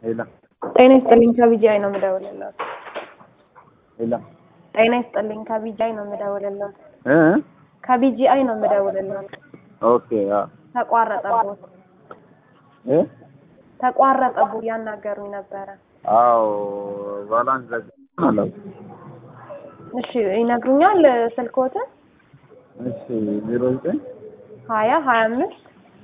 ሄላ ጤና ይስጥልኝ ከቢጂአይ ነው የምደውልልዎት። ሄላ ጤና ይስጥልኝ ከቢጂአይ ነው የምደውልልዎት። እ ከቢጂአይ ነው የምደውልልዎት። ኦኬ አ ተቋረጠብዎት እ ተቋረጠብዎት ያናገሩኝ ነበረ። አዎ ባላንስ ዘጋ አላው እሺ ይነግሩኛል ስልክዎትን? እሺ ዜሮ ዘጠኝ ሀያ ሀያ አምስት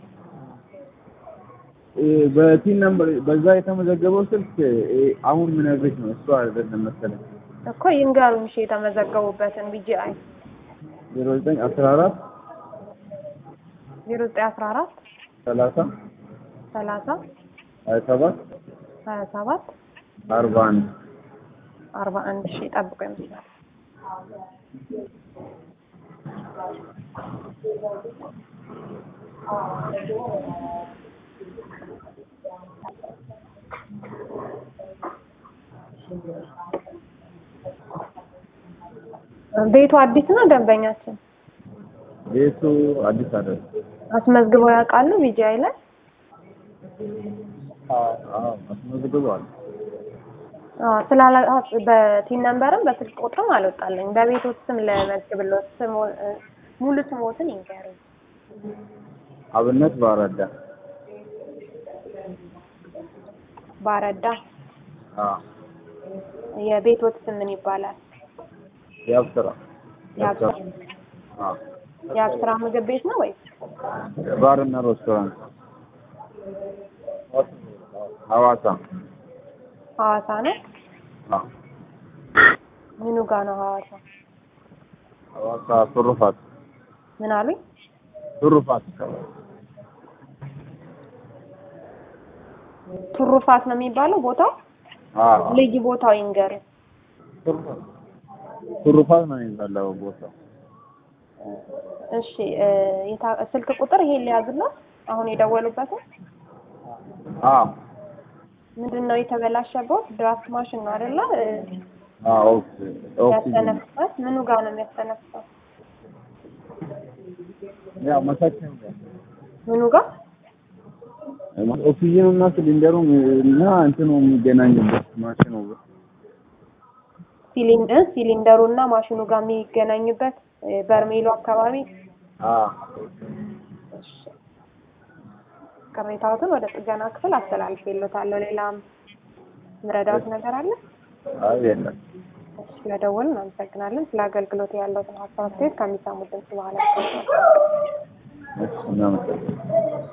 እ በቲን ነምበር በዛ የተመዘገበው ስልክ እ አሁን ምነግርሽ ነው እሱ አይደለም መሰለኝ እኮ ይንገሩኝ እሺ የተመዘገቡበትን ቢጂአይ ዜሮ ዘጠኝ አስራ አራት ዜሮ ዘጠኝ አስራ አራት ሰላሳ ሰላሳ ሀያ ሰባት ሀያ ሰባት አርባ አንድ አርባ አንድ ሺ ጠብቆ ይመስላል። ቤቱ አዲስ ነው ደንበኛችን ቤቱ አዲስ አይደለም አስመዝግበው ያውቃሉ ቢጂአይ ላይ? አዎ አስመዝግበዋል አዎ ስላላ በቲን ነምበርም በስልክ ቁጥርም አልወጣልኝ። በቤቶት ስም ለመዝግብልዎት ስም ሙሉ ስሞትን ይንገሩኝ። አብነት ባረዳ ባረዳ አዎ የቤቶት ስም ምን ይባላል? ያብስራ ያብስራ አዎ የአብስራ ምግብ ቤት ነው ወይስ? ባርና ሬስቶራንት ሐዋሳ ሐዋሳ ነው? አዎ ምኑ ጋ ነው ሐዋሳ? ሐዋሳ ቱሩፋት ምን አሉኝ? ቱሩፋት ቱሩፋት ነው የሚባለው ቦታው? አዎ ልዩ ቦታው ይንገሩኝ። ቱሩፋት ነው የሚባለው ቦታው እሺ እ የታ- ስልክ ቁጥር ይሄን ሊያዝልዎት አሁን የደወሉበትን? አዎ ምንድን ነው የተበላሸበት? ድራፍት ማሽን ነው አይደለ? እ አዎ ኦክሲ ኦክሲጅን ያስተነፍሳል። ምኑ ጋር ነው የሚያስተነፍሰው? ያው መሳችን ምኑ ጋር? ኦክሲጅኑ እና ሲሊንደሩ እና እንትኑ የሚገናኝበት ማሽኑ ሲሊንደር ሲሊንደሩ እና ማሽኑ ጋር የሚገናኝበት እ በርሜሉ አካባቢ አዎ ቅሬታዎትን ወደ ጥገና ክፍል አስተላልፌልዎታለሁ። ሌላም ምረዳዎት ነገር አለ? አይ የለም እሺ፣ ስለደወሉ እናመሰግናለን። ስለ አገልግሎት ያለዎትን ሀሳብ አስተያየት ከሚሰሙት ድምጽ በኋላ እሺ እናመሰግናለን